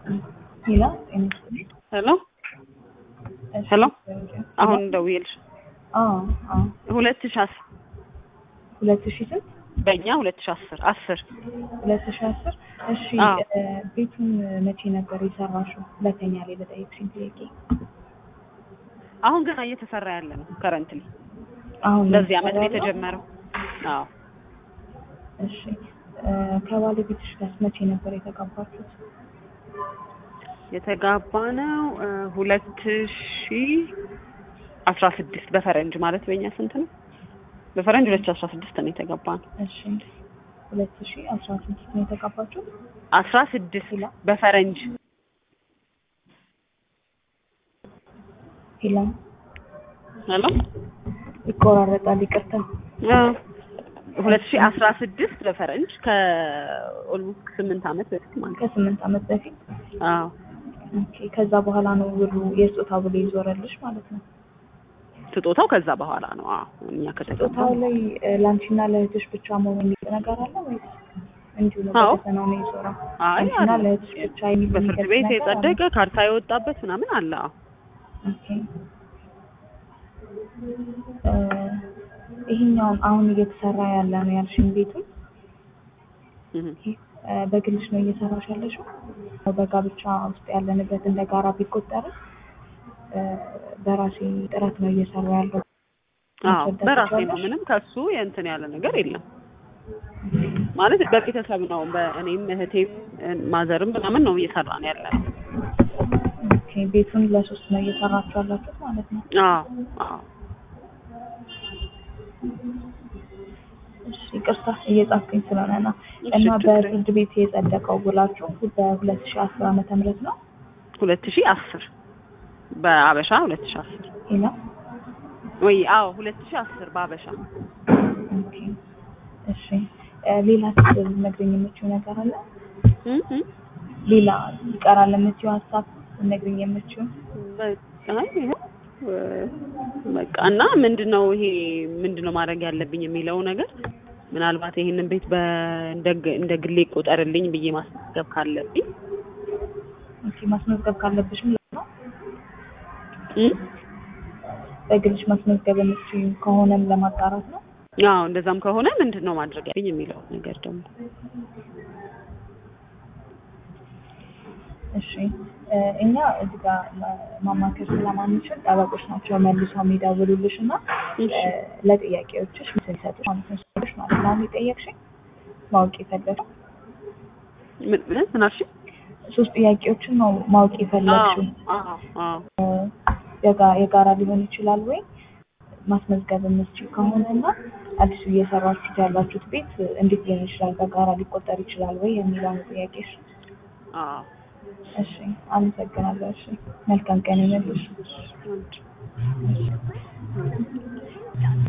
ሄሎ ሄሎ ሄሎ አሁን ደውዬልሽ አዎ አዎ ሁለት ሺህ አስር ሁለት ሺህ ስንት በእኛ ሁለት ሺህ አስር አስር ሁለት ሺህ አስር እሺ አዎ። እ፣ ቤቱን መቼ ነበር የሰራሽው ሁለተኛ ላይ ለጠየቅሽኝ ጥያቄ አሁን ገና እየተሰራ ያለ ነው ከረንትሊ አሁን በዚህ አመት ነው እየተሰራ ያለው? የተጀመረው አዎ እሺ እ፣ ከባለቤትሽ ጋር መቼ ነበር የተጋባችሁት የተጋባ ነው ሁለት ሺህ አስራ ስድስት በፈረንጅ ማለት በእኛ ስንት ነው በፈረንጅ ሁለት ሺህ አስራ ስድስት ነው የተጋባ ነው እሺ ሁለት ሺህ አስራ ስድስት ነው የተጋባችሁት አስራ ስድስት ሄሎ በፈረንጅ ሄሎ ሄሎ ይቆራረጣል ይቅርታ ሁለት ሺህ አስራ ስድስት በፈረንጅ ከኦልሞስት ስምንት አመት በፊት ማለት ነው ከስምንት አመት በፊት አዎ ኦኬ ከዛ በኋላ ነው ብሩ የስጦታ ብሎ ይዞረልሽ ማለት ነው ስጦታው ከዛ በኋላ ነው አዎ እኛ ከተገባ ስጦታው ላይ እ፣ ለአንቺና ለእህትሽ ብቻ መሆን የሚል ነገር አለ ወይስ እንዲሁ ነው አዎ። በፈተናው ነው የዞረው አይ ለአንቺና አለ። ለእህትሽ ብቻ የሚል በፍርድ የሚገልጽ ቤት ነገር አለ? የጸደቀ ካርታ የወጣበት ምናምን አለ አዎ ኦኬ እ፣ ይሄኛውን አሁን እየተሰራ ያለ ነው ያልሽኝ ቤቱን እህ። እ፣ በግልሽ ነው እየሰራሽ ያለሽው በጋብቻ ውስጥ ያለ ንብረት እንደ ጋራ ቢቆጠርም እ፣ በራሴ ጥረት ነው እየሰራ ያለው አዎ ማስረዳት በራሴ ነው ትችያለሽ? ምንም ከሱ የእንትን ያለ ነገር የለም ማለት በቤተሰብ ነው በእኔም እህቴም እ፣ ማዘርም ምናምን ነው እየሰራን ያለ ነው ኦኬ ቤቱን ለሶስት ነው እየሰራችሁ ያላችሁት ማለት ነው አዎ አዎ እሺ ይቅርታ እየጻፍኩኝ ስለሆነ ነው እሺ፣ እና ችግር የለም። በፍርድ ቤት የጸደቀው ውላችሁ በሁለት ሺህ አስር ዓመተ ምህረት ነው ሁለት ሺህ አስር በአበሻ ሁለት ሺህ አስር ሄሎ ወይ አዎ ሁለት ሺህ አስር በአበሻ ኦኬ እሺ እ፣ ሌላ ልትነግሪኝ የምችው ነገር አለ እህ እህ። ሌላ ይቀራል የምትይው ሀሳብ ልትነግሪኝ የምችው በቃ ይኸው እ፣ በቃ እና ምንድነው ይሄ ምንድነው ማድረግ ያለብኝ የሚለው ነገር ምናልባት ይሄንን ቤት በ እንደ ግ- እንደ ግሌ ይቆጠርልኝ ብዬ ማስመዝገብ ካለብኝ ኦኬ ማስመዝገብ ካለብሽም ነው እም? በግልሽ ማስመዝገብ የምትችይው ከሆነም ለማጣራት ነው አዎ እንደዛም ከሆነ ምንድን ነው ማድረግ ያለብኝ የሚለው ነገር ደግሞ እሺ እ፣ እኛ እዚህ ጋር ማ- ማማከር ስለማንችል ጠበቆች ናቸው መልሰው የሚደውሉልሽ እና እሺ። እ፣ ለጥያቄዎችሽ ምስል ይሰጡሽ ማለት ነው ሰዎች ማለት ነው አሁን የጠየቅሽኝ ማወቅ የፈለግሽው ምን ምን ምን አልሽኝ? ሶስት ጥያቄዎችን ነው ማወቅ የፈለግሽው አዎ አዎ እ፣ የጋ- የጋራ ሊሆን ይችላል ወይ ማስመዝገብ የምትችል ከሆነ እና አዲሱ እየሰራችሁት ያላችሁት ቤት እንዴት ሊሆን ይችላል በጋራ ሊቆጠር ይችላል ወይ የሚለውን ጥያቄሽ አዎ እሺ አመሰግናለሁ እሺ መልካም ቀን ይመልሽ አንድ